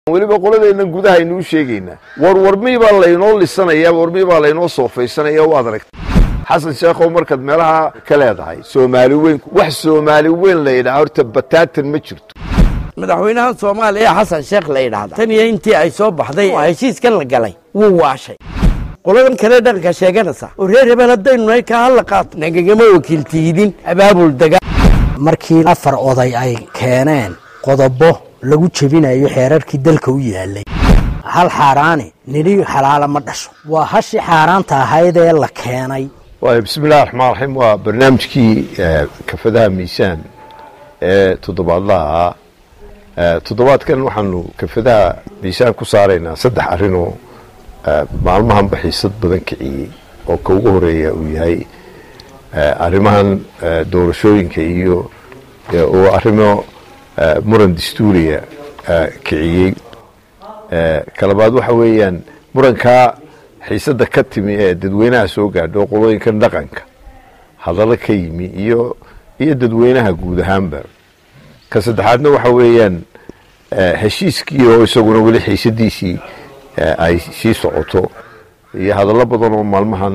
weliba qoladeenna gudaha aynuu sheegaynaa warwarmii baa laynoo lisanaya warmii baa laynoo soofaysanaya waad aragta xasan sheekhow markaad meelaha ka leedahay soomaali weyn wax soomaali weyn la yidhaha horta bataatan ma jirto madaxweynaha soomaaliya xasan sheekh la yidhaahda tan iyo intii ay soo baxday oo heshiiskan la galay wuu waashay qoladan kale dhaqanka sheeganaysa oo reer hebel haddaynu nahay ka hadla qaato nagagama wakiiltiidin abaabul daga markii afar oday ay keeneen qodobo lagu jebinayo xeerarkii dalka u yaalay hal xaaraani nidhi xalaala ma dhasho waa hashii xaaraanta ahayd ee la keenay waay bismi illahi raxmaan raxiim waa barnaamijkii kafadaha miisaan ee toddobaadlaha toddobaadkan waxaanu kafadaha miisaan ku saaraynaa saddex arrinoo maalmahanba xiisad badan kiciyey oo ka ugu horeeya uu yahay arrimahan doorashooyinka iyo oo arrimo muran dastuuriya kiciyey kalabaad waxa weeyaan murankaa xiisadda ka timi ee dadweynaha soo gaadho qolooyinkan dhaqanka hadallo ka yimi iyo iyo dadweynaha guud ahaanba ka saddexaadna waxa weeyaan heshiiskii oo isaguna weli xiisadiisii ay sii socoto iyo hadallo badan oo maalmahan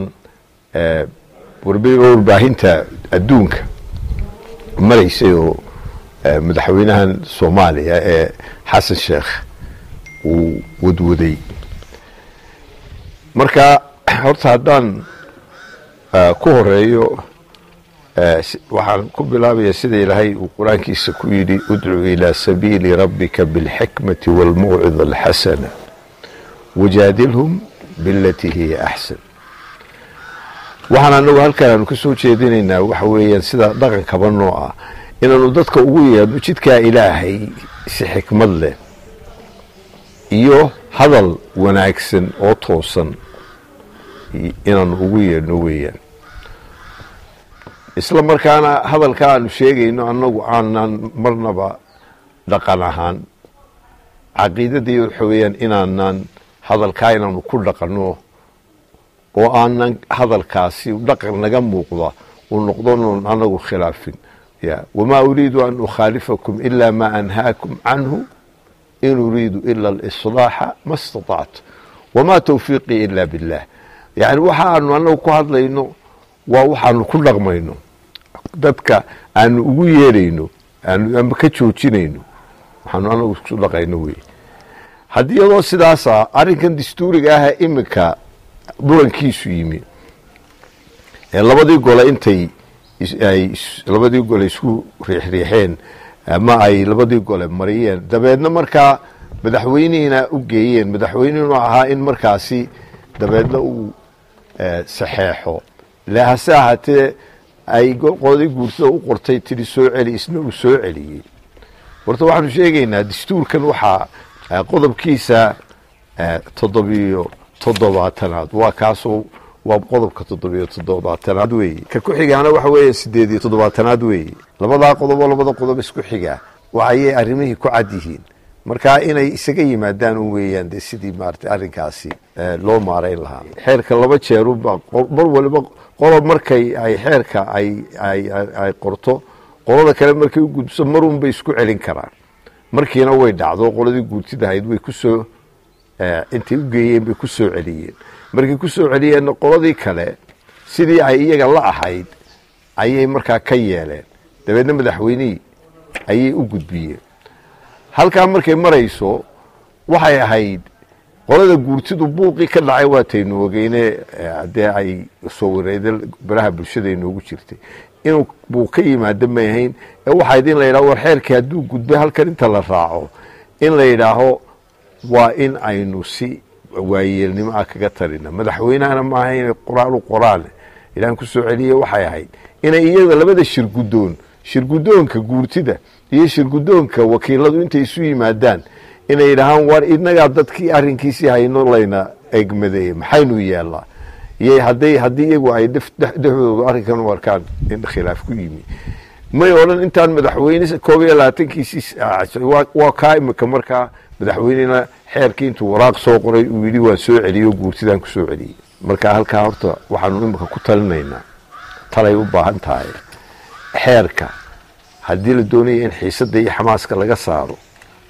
warbaahinta adduunka maraysay oo madaxweynahan soomaaliya ee xasan sheekh uu wadwaday marka horta haddaan ku horeeyo waxaan ku bilaabaya sida ilaahay uu qur-aankiisa ku yidhi udcu ilaa sabiili rabbika biاlxikmati wاlmawcida alxasana wajaadilhum bilatii hiya axsan waxaan anagu halkan aanu ka soo jeedinaynaa waxa weeyaan sida dhaqankaba noo ah inaanu dadka ugu yeedhno jidkaa ilaahay si xikmad leh iyo hadal wanaagsan oo toosan inaanu ugu yeedhno weeyaan isla markaana hadalka aanu sheegayno annagu aanan marnaba dhaqan ahaan caqiidadii waxa weeyaan inaanan hadalkaa inaanu ku dhaqanno oo aanan hadalkaasi dhaqan naga muuqda uu noqdonon anagu khilaafin ya wamaa uriidu an ukhaalifakum ila ma anhaakum canhu in uriidu ila alislaaxa ma istatactu wamaa tawfiiqii ila billah yani waxaanu anagu ku hadlayno waa waxaanu ku dhaqmayno dadka aanu ugu yeedhayno aanu ama ka joojinayno waxaanu anagu ku dhaqayno wey haddii iyadoo sidaasa arrinkan dastuuriga ah iminka murankiisu yimi ee labadii gole intay ay labadii gole isku riixriixeen ama ay labadii gole mariyeen dabeedna markaa madaxweynihiina u geeyeen madaxweynihina ahaa in markaasi dabeedna uu saxeexo le hase ahaatee ay qoladii guursada u qortay tiri soo celi isna uu soo celiyey horta waxaanu sheegaynaa dastuurkan waxaa qodobkiisa toddobiyo toddobaatanaad waa kaasoo waa qodobka toddobiyo toddobaatanaad weeye ka ku xigaana waxa weeye sideed iyo toddobaatanaad weeye labadaa qodobo labada qodob isku xigaa waxayay arrimihii ku cad yihiin marka inay isaga yimaadaan un weeyaan dee sidii maarata arrinkaasi loo maarayn lahaa xeerka laba jeeruba mar waliba qolob markay ay xeerka ay ay qorto qolada kale markay u gudbiso marun bay isku celin karaan markiina way dhacdo qoladii guurtidahayd way kusoo intay u geeyeen bay ku soo celiyeen markay ku soo celiyeenna qoladii kale sidii ay iyaga la ahayd ayay markaa ka yeeleen dabeedna madaxweynihii ayay u gudbiyeen halkaa markay marayso waxay ahayd qolada guurtidu buuqii ka dhacay waataynu ogeyne dee ay soo wareeda baraha bulshada inoogu jirtay inuu buuq ka yimaado may ahayn ee waxayd in la yidhaho war xeerkii hadduu gudbay halkan inta la raaco in la yidhaaho waa in aynu si waayeelnimo ah kaga tarina madaxweynahana maaha inay qoraan u qoraan ilaan ku soo celiye waxay ahayd inay iyada labada shirgudoon shirgudoonka guurtida iyo shirgudoonka wakiiladu intay isu yimaadaan inay yidhaahaan war inagaa dadkii arrinkiisii hayno layna egmadeeye maxaynu yeelnaa iyo hadday haddii iyagu ay dhexdooda arrinkan u arkaan in khilaaf ku yimi may odhan intaan madaxweyne koob iyo labaatankiisii waa kaa imika markaa madaxweynena xeerkii intuu waraaq soo qoray uu yidhi waan soo celiyey oo guurtidaan ku soo celiyey marka halkaa horta waxaanu imika ku talinaynaa talay u baahan tahay xeerka haddii la doonaya in xiisadda iyo xamaaska laga saaro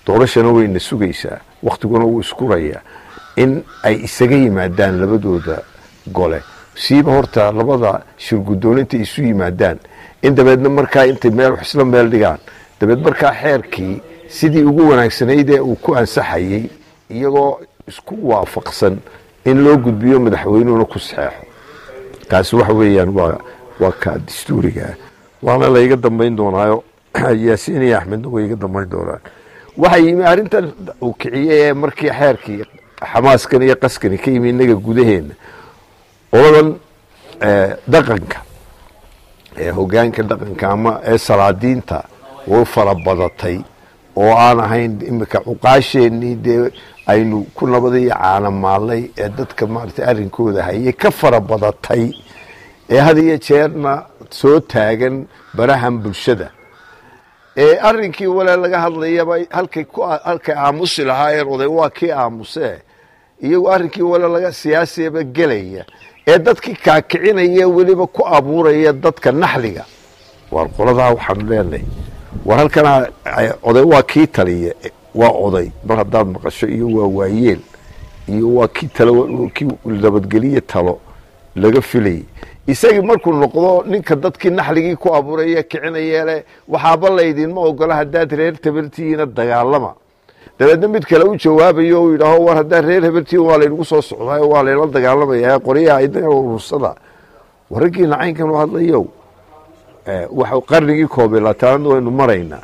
doorashana wayna sugaysaa waktiguna wuu iskurayaa in ay isaga yimaadaan labadooda gole siiba horta labada shirguddoon intay isu yimaadaan in dabeedna markaa intay meel wax isla meel dhigaan dabeed markaa xeerkii sidii ugu wanaagsanayd ee uu ku ansaxayey iyagoo isku waafaqsan in loo gudbiyo madaxweynuhuna ku saxeexo kaasi waxa weeyaan waa waa ka dastuurigaa waana la iga dambayn doonaayo yaasiin iyo axmedna way iga dambayn doonaan waxaa yimi arrintan uu kiciyey ee markii xeerkii xamaaskan iyo qaskani ka yimi innaga gudaheenna oladan dhaqanka ee hogaanka dhaqanka ama ee salaadiinta way fara badatay oo aan ahayn imika cuqaasheenii dee aynu ku nabada iyo caanamaalnay ee dadka maaragtay arrinkooda hayay ka fara badatay ee had iyo jeerna soo taagan barahan bulshada ee arrinkii wale laga hadlayaba halkay ku halkay aamusi lahaayeen oday waa kii aamusee iyagoo arrinkii wale laga siyaasiyaba gelaya ee dadkii kaakicinaya weliba ku abuuraya dadka naxliga waar qoladaa waxaanu leenahay war halkana oday waa kii taliya waa oday mar haddaad maqasho iyo waa waayeel iyo waa kii talo kii nabadgeliye talo laga filayay isagii markuu noqdo ninka dadkii naxligii ku abuuraya kicinayeele waxaaba laydinma ogola haddaad reer tabartihiina dagaalama dabeedna mid kale u jawaabayo u yidhaaho war haddaad reer hebeltiin waa laynagu soo socdaayo waa layla dagaalamaya qoryaha idinka urursada waraggiina caynkan u hadlayow waxa qarnigii koobiy labaatanaadna waynu maraynaa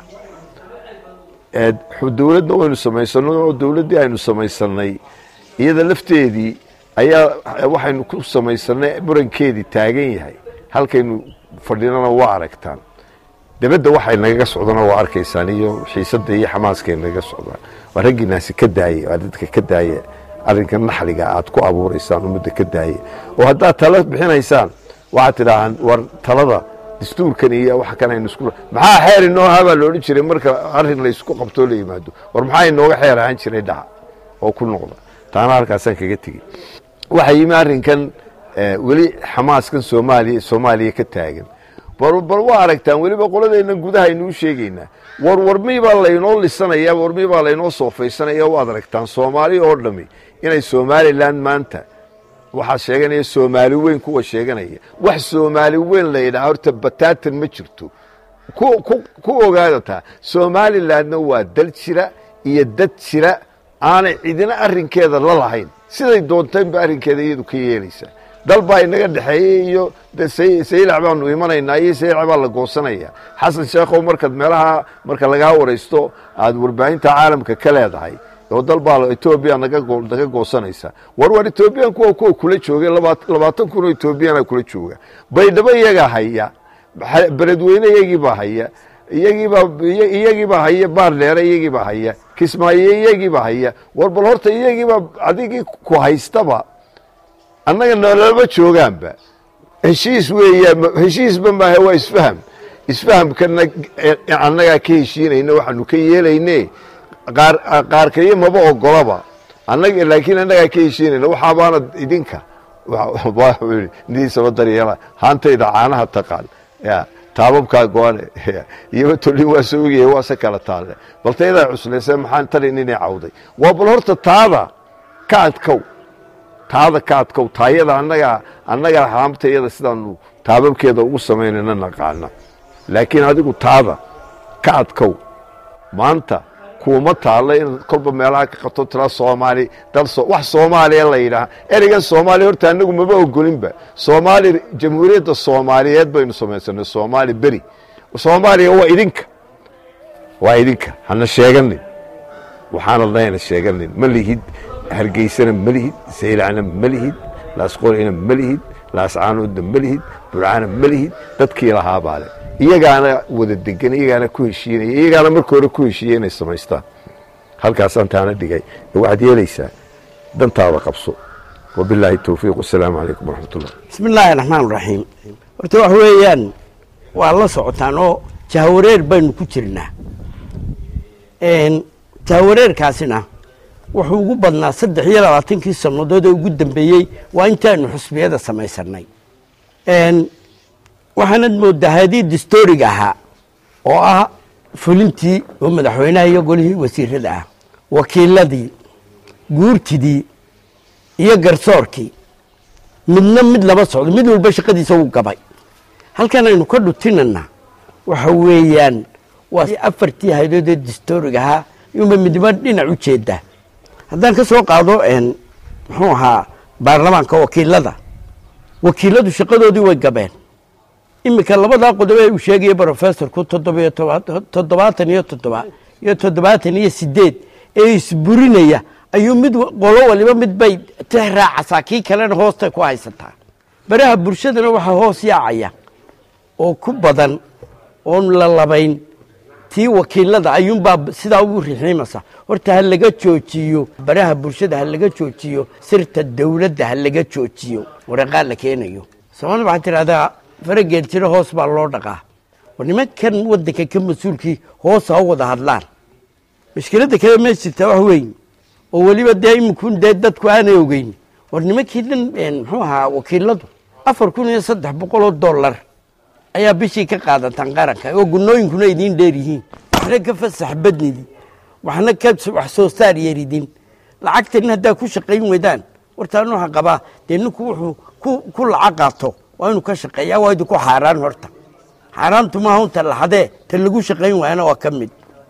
dowladna waynu samaysanay oo dowladdii aynu samaysanay iyada lafteedii ayaa waxaynu ku samaysanay murankeedii taagan yahay halkaynu fadhinana waa aragtaan dabadda waxay nagaga socdana waa arkaysaan iyo xiisadda iyo xamaaskay nagaga socdaan waa raggiinaasi ka daaya waa dadka ka daaya arrinka naxliga aad ku abuuraysaan ummadda ka daaya oo haddaad talo bixinaysaan waxaad tidhaahaan war talada dastuurkan iyo wax kan aynu isku maxaa xeer inoo habaa la odhan jiray marka arrin la isku qabtoo la yimaado war maxaa inooga xeer ahaan jiray dhaca oo ku noqda taana halkaasaan kaga tegey waxaa yimi arrinkan weli xamaaskan soomaaliya soomaaliya ka taagan bal waa aragtaan weliba qoladeenna gudaha aynuu sheegaynaa war warmii baa laynoo lisanaya warmii baa laynoo soofaysanaya waad aragtaan soomaali oo dhami inay somalilan maanta waxaa sheeganaya soomaali weyn kuwa sheeganaya wax soomaali weyn la yidhaha horta bataatan ma jirto ku ogaada taa somalilandna waa dal jira iyo dad jira aanay cidina arrinkeeda la lahayn siday doontaynba arrinkeeda iyadu ka yeelaysaa dal baa inaga dhexeeyey iyo saylac baanu imanaynaa iyo saylac baa la goosanaya xasan sheekhow markaad meelaha marka lagaa waraysto aad warbaahinta caalamka ka leedahay oo dal baa etoobiya naga goosanaysa war war etoobiyan kuwa kuwa kula jooga labaatan kun oo etoobiyana kula jooga baydhabo iyagaa haya beledweyne iyagiibaa haya iyagiibaa iyagiibaa haya baardheere iyagiibaa haya kismaayo iyagiibaa haya war bal horta iyagiibaa adigii ku haystaba annaga nololama joogaanba heshiis weeya heshiisba maaha waa isfaham isfahamkana annagaa ka heshiinayna waxaanu ka yeelayne qaar qaarkayo maba ogolaba annaga laakiin annagaa ka heshiinayna waxaabaana idinka nidiisaba daryeela haantayda caanaha taqaan ya taababkaa go-ane iyoba tolin waa soo ogyahay waa se kala taalle bal taydaa cuslayse maxaan talin inay cawday waa bal horta taada ka adkow taada ka adkow taayada annagaa annagaa haamtayada sidaanu taababkeeda ugu samaynayna naqaana laakiin adigu taada ka adkow maanta kuuma taalla inaad kolba meelaha ka qabto tira soomaali dal wax soomaaliya la yidhaaha ereygan soomaaliya horta anagu maba ogolinba soomaali jamhuuriyadda soomaaliyeed baynu samaysanay soomaali beri soomaaliya waa idinka waa idinka hana sheeganin waxaana dayna sheeganin ma lihid hargeysana ma lihid saylacna ma lihid laasqorina ma lihid laascaanoodna ma lihid burcana ma lihid dadkii lahaabaa le iyagaana wada degan iyagaana ku heshiinaya iyagaana marka hore ku heshiiya inay samaystaan halkaasaan taana dhigay waxaad yeelaysaa dantaada qabso wabilaahi towfiiq wasalaamu calaykum waraxmat ullah bismi illaahi raxmaan raxiim horta wax weeyaan waa la socotaan oo jahawareer baynu ku jirnaa jahawareerkaasina wuxuu ugu badnaa saddex iyo labaatankii sannadood ee ugu dambeeyey waa intaanu xusbiyada samaysanay waxaanad moodaa hadii distooriga ahaa oo ah fulintii oo madaxweynaha iyo golihii wasiirada ah wakiiladii guurtidii iyo garsoorkii midna mid lama socdo mid walba shaqadiisa wuu gabay halkan aynu ka dhutinana waxa weeyaan waa afartii haydoodee distooriga ahaa iyuunba midnimo dhinac u jeedaa haddaan ka soo qaado muxuu ahaa baarlamaanka wakiilada wakiiladu shaqadoodii way gabeen iminka labadaa qodob ee uu sheegaya brofessorku toddobiyo toddobaatan iyo toddoba iyo toddobaatan iyo sideed ee isburinaya ayuu mid qolo waliba mid bay tix raacasaa kii kalena hoostay ku haysataa baraha bulshadana waxaa hoos yaacaya oo ku badan oon la labayn tii wakiilada ayuunbaa sidaa ugu rixiimasa horta ha laga joojiyo baraha bulshada ha laga joojiyo sirta dowladda ha laga joojiyo waraqaa la keenayo soomaalida waxaa tidhahdaa farageed jiro hoos baa loo dhaqaa war nimankan wadanka ka mas-uulkii hoos ha u wada hadlaan mashkiladda kale ma jirta wax weyn oo weliba dee iminkun dee dadku aanay ogeyn war nimankii dhan muxuu ahaa wakiiladu afar kun iyo saddex boqol oo dollar ayaa bishii ka qaadataan qaranka oo gunooyinkuna idiin dheer yihiin waxna ka fasax badnidin waxna ka wax soo saar yeridin lacagtan haddaa ku shaqayn weydaan wartaan waxaa qabaa dee ninku wuxuu ku ku lacag qaato waa inuu ka shaqeeyaa waa idinku xaaraan horta xaaraantu maaha unta laxadee ta lagu shaqayn waayana waa ka mid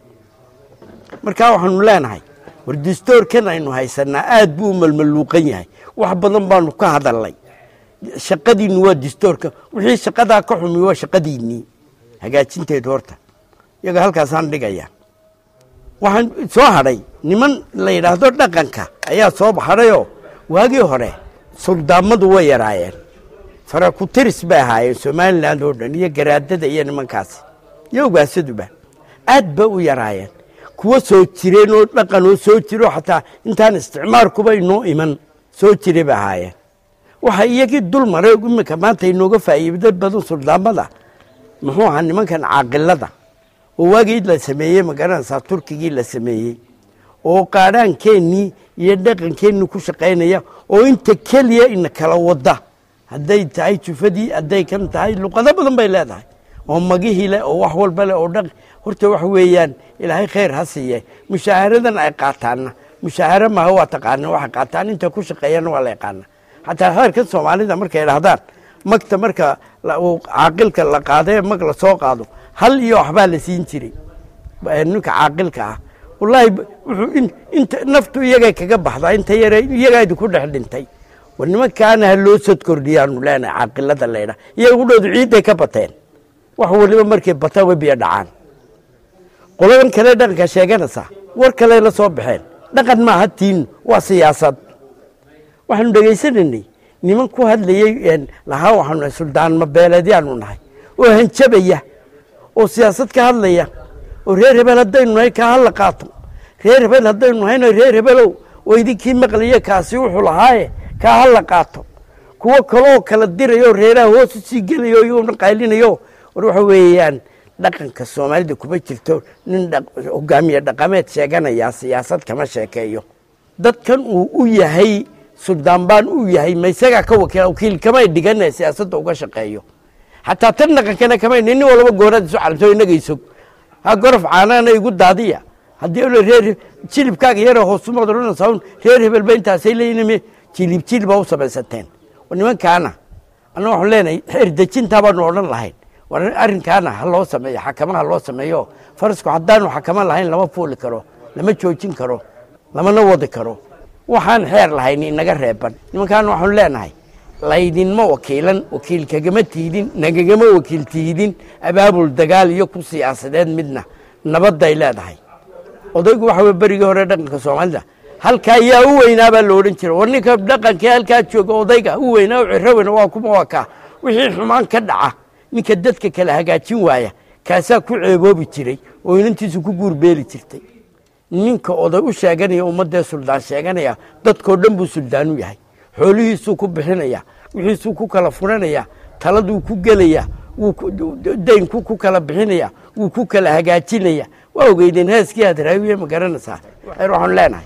markaa waxaanu leenahay war distoorkan aynu haysanaa aad buu u malmaluuqan yahay wax badan baanu ka hadalnay shaqadiinnu waa distoorka wixii shaqadaa ka xumi waa shaqadiinnii hagaajinteedu horta iyaga halkaasaan dhigaya waxaan soo hadhay niman la yidhaahdo dhaqanka ayaa soo hadhayoo waagii hore suldaamadu way yaraayeen farakutiris bay ahaayeen somalilan oo dhan iyo garaadada iyo nimankaasi iyo ogaasaduba aad ba u yaraayeen kuwa soo jireen oo dhaqan oo soo jiro xataa intaan isticmaarkuba inoo iman soo jiray bay ahaayeen waxa iyagii dul maray iminka maanta inooga faa'iido badan suldaamada muxuu ahaa nimankan caaqilada oo waagii la sameeyey magaranaysaa turkigii la sameeyey oo qaadhaankeenii iyo dhaqankeennii ku shaqaynaya oo inta keliya ina kala wada hadday tahay jufadii hadday kan tahay luqado badan bay leedahay oo magihii leh oo wax walba leh oo dhaq horta waxa weeyaan ilaahay khayr ha siiye mushaaharadan ay qaataanna mushaaharo maaha waa taqaana waxay qaataan inta ku shaqeeyana waa la yaqaana xataa heerka soomaalida markay idhahdaan magta marka caaqilka la qaadae mag la soo qaado hal iyo waxbaa la siin jiray ninka caaqilka ah wallaahi wuxuu inta naftu iyagay kaga baxdaa inta yare iyagaa idinku dhex dhintay war nimankaana ha loo sod kordhiyaanu leenahay caaqilada laydhaa iyaga udhoodu ciidday ka bateen wax waliba markay bataan way biyo dhacaan qoladan kale dhaqanka sheeganaysaa war kale la soo baxeen dhaqan maaha tiinu waa siyaasad waxaanu dhegaysanaynay niman ku hadlayey lahaa waxaanu nahay suldaanma beeleedyaanu nahay oo hanjabaya oo siyaasad ka hadlaya oo reer hebel haddaynu nahay kaa hala qaato reer hebel haddaynu nahayna reer hebelow oo idinkii maqlaya kaasi wuxuu lahaaye kaa hala qaato kuwo kaloo kala dirayo reeraha hoos u sii gelayo iyona qaylinayo war waxa weeyaan dhaqanka soomaalida kuma jirto nin hogaamiye dhaqameed sheeganaya siyaasad kama sheekeeyo dadkan uu u yahay suldaan baan u yahay ma isagaa ka wakiila wakiil kamay dhigana siyaasadda uga shaqeeyo xataa tan dhaqankana kamay nin walaba goonaad isu calamto inaga isog ha gorof caanaana igu daadiya haddii ole reer jilibkaaga yara hoosumad odhanaysaa reer hebel ba intaasay leeyihin jilib jilba u samaysateen nimankaana anna waxaan leenahay xeer dejintaa baanu odhan lahayn war arrinkaana ha loo sameeyo xakama ha loo sameeyo farasku haddaanu xakama lahayn lama fuuli karo lama joojin karo lamana wadi karo waxaan xeer lahayn inaga reeban nimankaana waxaanu leenahay laydinma wakiilan wakiil kagama tiidin nagagama wakiil tiidin abaabul dagaal iyo ku siyaasadeed midna nabadday leedahay odaygu waxa wey berigii hore dhaqanka soomaalida halkaa yaa u weynaa baa la odhan jira war ninka dhaqankii halkaa jooga odayga u weynaa u ciraweyna waa kuma waa kaa wixii xumaan ka dhaca ninka dadka kale hagaajin waaya kaasaa ku ceeboobi jiray oo inantiisu ku guurbeeli jirtay ninka oday u sheeganaya ummadee suldaan sheeganaya dadkoo dhan buu suldaan u yahay xoolihiisuu ku bixinaya wixiisuu ku kala furanaya taladuu ku gelaya daynku ku kala bixinaya wuu ku kala hagaajinaya waa ogeydeen heeskii aad raawiye ma garanaysaa xeer waxaan leenahay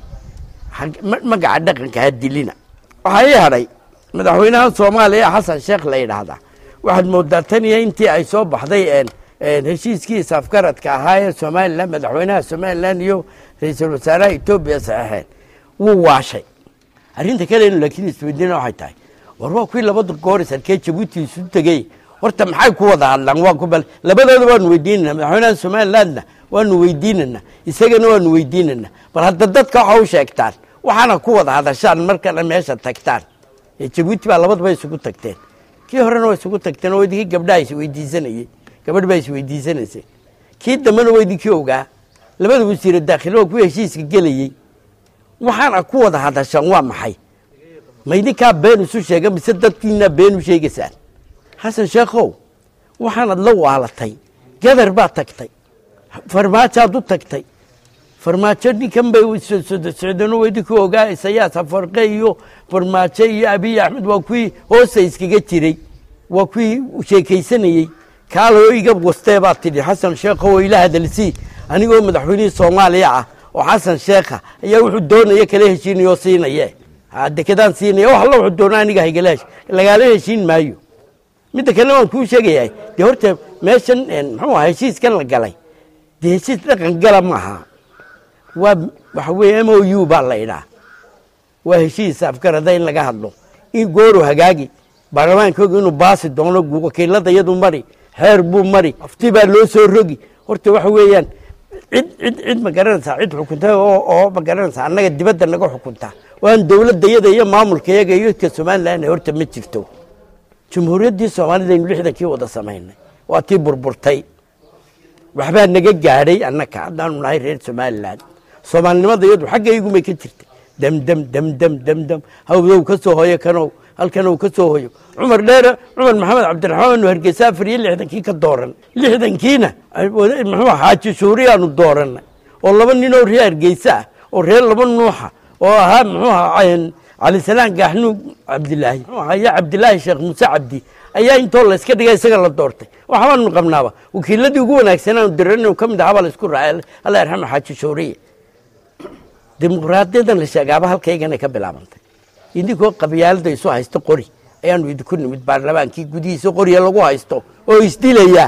magaca dhaqanka ha dilina waxaa ii hadhay madaxweynaha soomaaliya xasan sheekh la yidhaahdaa waxaad moodaa tan iyo intii ay soo baxday heshiiskii isafgaradka ahaa ee somalilan madaxweynaha somalilan iyo ra-iisul wasaaraha etoobiya saxeexeen wuu waashay arrinta kale inu laakiin isweydiina waxay tahay war waa kuwii labada goor sarkee jabuuti isu tegey horta maxay ku wada hadlaan waa ku bal labadooda waanu weydiinana madaxweynaha somalilandna waanu weydiinana isagana waanu weydiinana bal hadda dadka waxa u sheegtaan waxaana ku wada hadashaan markana meesha tagtaan jabuuti baa labadaba isugu tagteen kii horena waa isugu tagteen oo idinkii gabdhaha isweydiisanayey gabadh baa isweydiisanaysay kii dambena waa idinkii ogaa labada wasiire daakhilo waa kuwii heshiiska gelayey waxaana ku wada hadashaan waa maxay ma idinkaa been isu sheega mise dadkiinaa been u sheegaysaan xasan sheekhow waxaanad la waalatay gadar baad tagtay farmaajoad u tagtay farmaajo ninkan bay socdeen waa idinkii ogaa isayaas afarqe iyo farmaajo iyo abiy axmed waa kuwii hoosta iskaga jiray waa kuwii sheekaysanayey kaaloo iga wastee baad tidhi xasan sheekho oo ila hadalsii anigoo madaxweynihii soomaaliya ah oo xasan sheekha ayaa wuxuu doonaya kala heshiinayoo siinaye dekedaan siinaya wax alla wuxuu doona aniga haygala hesh lagaala heshiin maayo midda kalena waan kuu sheegayaa dee horta meeshan muxuu aha heshiiskan la galay dee heshiis dhaqan gala maaha waa waxa weeye m o u baa la idhaa waa heshiis afgarada in laga hadlo in gooru hagaagi baarlamaankooga inuu baasi doono wakiilada iyadu mari xeer buu mari afti baa loo soo rogi horta waxa weeyaan cid cid cid ma garanaysaa cid xukunta oo oo ma garanaysaa annaga dibadda naga xukunta waan dowladda iyada iyo maamulka iyaga iyo ka somalilan horta ma jirto jumhuuriyaddii soomaalida aynu lixdankii wada samaynay waa tii burburtay waxbaa naga gaadhay annaka haddaanu nahay reer somalilan soomaalinimada iyadu xaggaygumay ka jirtay demdem demdem demdem hawdow ka soo hoyo kanow halkanow ka soo hoyo cumar dheere cumar maxamed cabdiraxmaan anu hargeysa afar iyo lixdankii ka dooran lixdankiina muxuu xaaji shuuriyaanu dooranay oo laba ninoo reer hargeysa ah oo reer laba nuuxa oo ahaa muxuu ahaa calisalaan gaaxnuug cabdilaahi muxuu ahaa iyo cabdilaahi sheekh muuse cabdi ayaa intoo layska dhigay isaga la doortay waxbaanu qabnaaba wakiiladii ugu wanaagsanaan diran inuu ka mid ahaa baa la isku raacay alla yarxama xaaji shuuriye dimuqraadiyadan la sheegaaba halkaygana ka bilaabantay idinkoo qabyaalada isu haysto qori ayaanu idinku nimid baarlamaankii gudihiisa qoriya lagu haysto oo isdilaya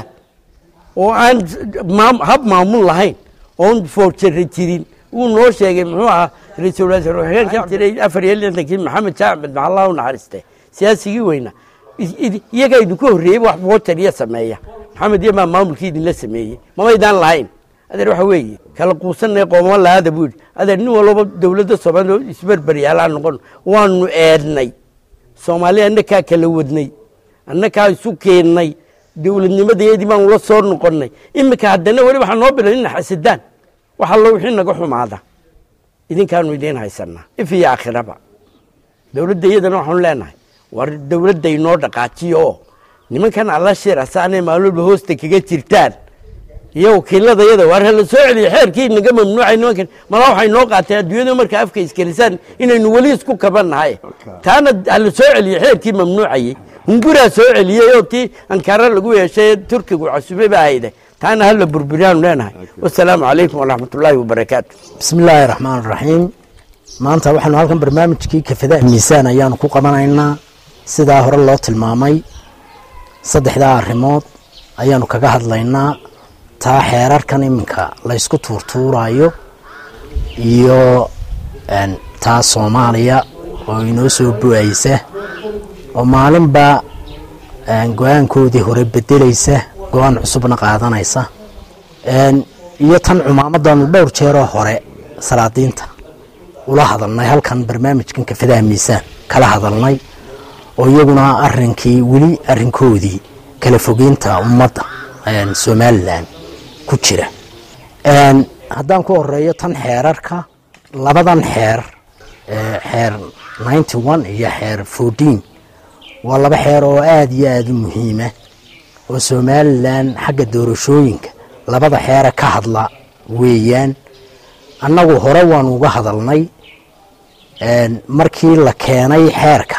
oo aan hab maamul lahayn oon foorjara jirin wuu noo sheegay muxuu ahaa ra-iisul wasaare waxaan ka jiray afar iyo lixdankii maxamed jaamed maxallah u naxariiste siyaasigii weyna iyagaa idinku horreeyey wax foorjariya sameeya maxamed iyo maa maamulkii idinla sameeyey mamaydaan lahayn adeer waxa weeye kala quusanay qoomama lahaada buu yidhi adeer nin walbaba dowladda soomaaliya isberberyaalaa noqon waanu eednay soomaaliya annakaa kala wadnay annakaa isu keennay dowladnimadeedii baanu la soo noqonnay iminka haddana weli waxaa noo bilan ina xasidaan wax allo wixii naga xumaada idinkaanu idiin haysanaa if iyo aakhiraba dowladda iyadana waxaanu leenahay war dowladda inoo dhaqaajiyo oo nimankan alla shira saanay maalolba hoosta kaga jirtaan iyo wakiilada yada waar hala soo celiya xeerkii naga mamnuucay nimankan mala waxay noo qaateen adduunyadu marka afka iskalisaan inaynu weli isku kabannahay taana hala soo celiya xeerkii mamnuucayey hunguraa soo celiyey oo tii ankara lagu yeeshay turkigu casube ba ahayde taana hala burburiyaanu leenahay wasalaamu calaykum waraxmat ullaahi wabarakaatu bismi illaahi raxmaan raxiim maanta waxaanu halkan barnaamijkii kafadaha miisaan ayaanu ku qabanaynaa sidaa hore loo tilmaamay saddexdaa arrimood ayaanu kaga hadlaynaa taa xeerarkan iminka laysku tuurtuurayo iyo taa soomaaliya oo inoo soo bu-aysa oo maalinba go-aankoodii hore bedelaysa go-aan cusubna qaadanaysa iyo tan cumaamadanu dhowr jeeroo hore salaadiinta ula hadalnay halkan barnaamijkan kafadaha miisaan kala hadalnay oo iyaguna arinkii weli arinkoodii kala fogeynta ummadda somalilan ku jira haddaan ku horeeyo tan xeerarka labadan xeer xeer ninety one iyo xeer fourteen waa laba xeer oo aada iyo aada u muhiima oo somalilan xagga doorashooyinka labada xeere ka hadla weeyaan annagu hore waanu uga hadalnay markii la keenay xeerka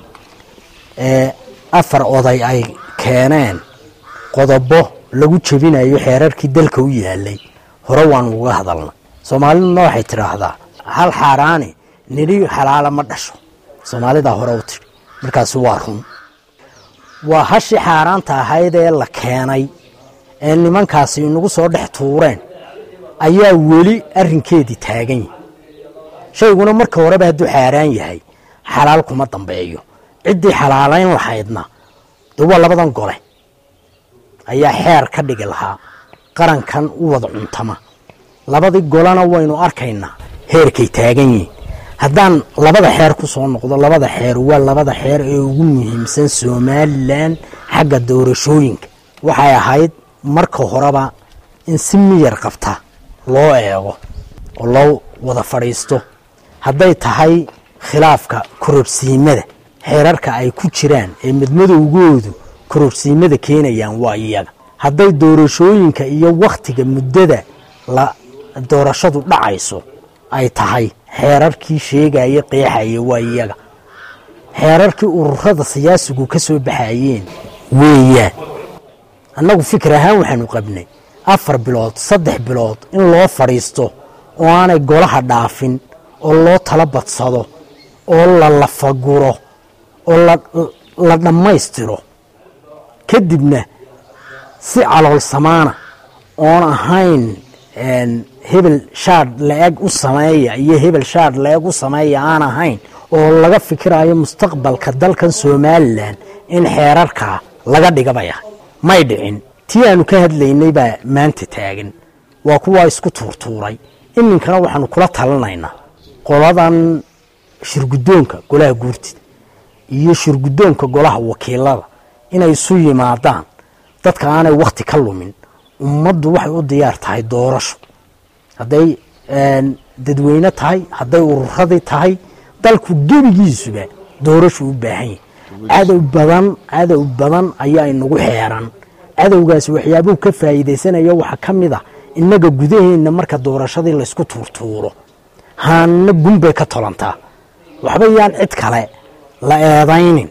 afar oday ay keeneen qodobo lagu jebinayo xeerarkii dalka u yaalay hore waanu uga hadalnay soomaaliduna waxay tidhaahdaa hal xaaraani nidhi xalaala ma dhasho soomaalidaa hore u tidhi markaasi waa run waa hashii xaaraanta ahayd ee la keenay ee nimankaasi inagu soo dhex tuureen ayaa weli arrinkeedii taagan yihi shayguna marka horeba hadduu xaaraan yahay xalaal kuma dambeeyo ciddii xalaalayn lahaydna de waa labadan gole ayaa xeer ka dhigi lahaa qarankan u wada cuntama labadii golena waynu arkaynaa heerkay taagan yihiin haddaan labada xeer ku soo noqdo labada xeer waa labada xeer ee ugu muhiimsan somalilan xagga doorashooyinka waxay ahayd marka horeba in si miyar qabta loo eego oo loo wada fadhiisto hadday tahay khilaafka kororsiimada xeerarka ay ku jiraan ee midmadowgoodu kororsiimada keenayaan waa iyaga hadday doorashooyinka iyo wakhtiga muddada la doorashadu dhacayso ay tahay xeerarkii sheegaya qeexaya waa iyaga xeerarkii ururada siyaasigu ka soo baxayeen weeyaan annagu fikir ahaan waxaanu qabnay afar bilood saddex bilood in loo fadhiisto oo aanay golaha dhaafin oo loo tala badsado oo la lafaguro oo la dhammaystiro kadibna si calool samaana oon ahayn hebel shaadh la-eg u sameeya iyo hebel shaadh la-eg u sameeya aan ahayn oo laga fikirayo mustaqbalka dalkan somalilan in xeerarkaa laga dhigabaya may dhicin tii aanu ka hadlaynay baa maanta taagan waa kuwaa isku tuurtuuray iminkana waxaanu kula talinaynaa qoladan shirguddoonka golaha guurtida iyo shirguddoonka golaha wakiilada inay isu yimaadaan dadka aanay wakhti ka lumin ummaddu waxay u diyaar tahay doorasho hadday dadweyne tahay hadday ururadii tahay dalku gebigiisuba doorashu u baahan yahy cadow badan cadow badan ayaa inagu xeeran cadowgaasi waxyaabuhu ka faa'iidaysanaya waxaa ka mid a innaga gudaheenna marka doorashadii laysku tuurtuuro haanna gunbay ka tolantaa waxba yaan cid kale la eedaynin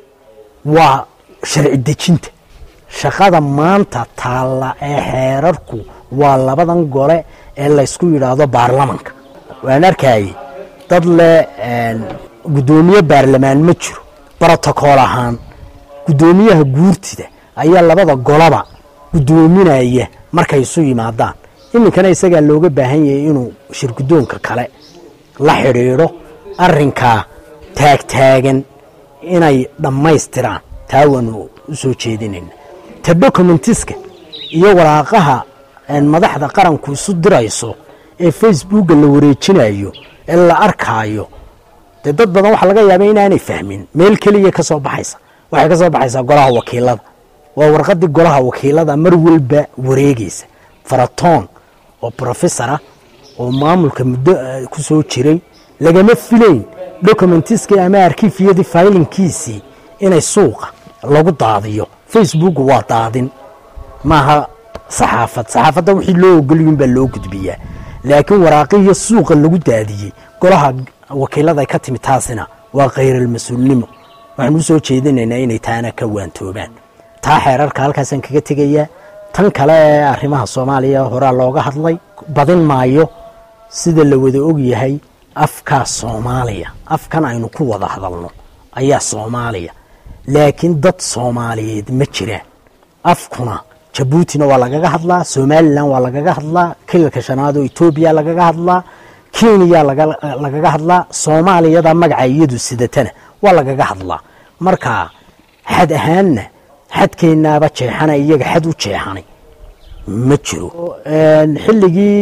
waa sharci dejinta shaqada maanta taalla ee xeerarku waa labadan gole ee laysku yidhaahdo baarlamanka waan arkayey dad leh guddoomiye baarlamaan ma jiro brotocool ahaan guddoomiyaha guurtida ayaa labada golaba guddoominaya markay isu yimaadaan iminkana isagaa looga baahan yahay inuu shirguddoonka kale la xidhiidho arrinkaa taagtaagan inay dhammaystiraan taa waanu u soo jeedinayna ta documentiska iyo waraaqaha madaxda qaranku isu dirayso ee facebooka la wareejinayo ee la arkaayo dee dad badan waxaa laga yaaba inaanay fahmin meel keliya ka soo baxaysa waxay ka soo baxaysaa golaha wakiilada waa warqadii golaha wakiilada mar walba wareegaysa faratoon oo brofesora oo maamulka muddo ku soo jiray lagama filayn documentiskii ama arkifiyadii faylinkiisii inay suuqa lagu daadiyo facebook waa daadin maaha saxaafad saxaafadda wixii loo ogoliyun baa loo gudbiyaa laakiin waraaqihiyo suuqa lagu daadiyey golaha wakiilada ay ka timi taasina waa khayral-mas-uulnimo waxaan u soo jeedinaynaa inay taana ka waantoobaan taa xeerarka halkaasaan kaga tegayaa tan kale ee arrimaha soomaaliya horaa looga hadlay badin maayo sida la wada ogyahay afkaa soomaaliya afkan aynu ku wada hadalno ayaa soomaaliya laakiin dad soomaaliyeed ma jiraan afkuna jabuutina waa lagaga hadlaa somalilan waa lagaga hadlaa kilalka shanaad oo etoobiya lagaga hadlaa kenya lagaga hadlaa soomaaliyada magaca iyadu sidatana waa lagaga hadlaa marka xad ahaanna xadkeenaaba jeexana iyaga xad u jeexanay ma jiro xilligii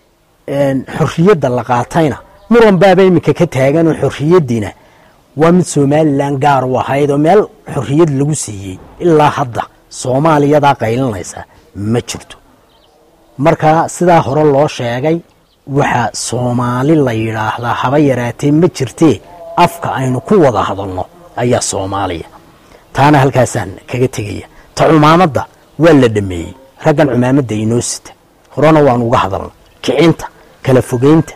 xorriyadda la qaatayna muran baaba iminka ka taagan oo xorriyaddiina waa mid somalilan gaar u ahayd oo meel xorriyad lagu siiyey ilaa hadda soomaaliyadaa qaylinaysa ma jirto marka sidaa hore loo sheegay waxaa soomaali la yidhaahdaa haba yaraatee ma jirtee afka aynu ku wada hadalno ayaa soomaaliya taana halkaasaan kaga tegaya ta cumaamadda waa la dhameeyey raggan cumaamadda inoo sita horena waanu uga hadalna kicinta kala fogeynta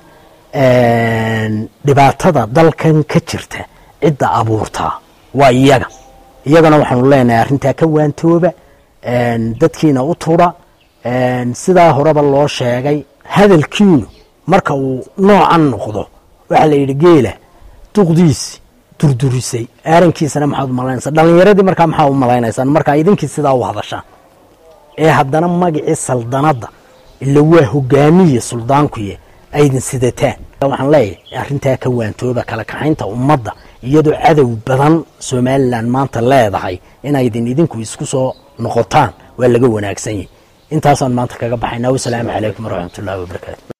dhibaatada dalkan ka jirta cidda abuurtaa waa iyaga iyagana waxaanu leenahay arrintaa ka waantooba dadkiina u tudha sidaa horeba loo sheegay hadalkiinu marka uu noocan noqdo waxaa la yidhi geela duqdiisi durdurisay aarankiisana maxaad u malaynaysaa dhallinyaradii markaa maxaa u malaynaysaan markaa idinkii sidaa u hadashaan ee haddana magacii saldanadda ila waa hogaamiye suldaankuye aydin sidataan waxaan leeyahay arrintaa ka waantooba kala kaxaynta ummadda iyadoo cadow badan somalilan maanta leedahay inaydin idinku isku soo noqotaan waa laga wanaagsan yahay intaasaan maanta kaga baxaynaa wasalaamu calaykum waraxmatullahi wabarakaatu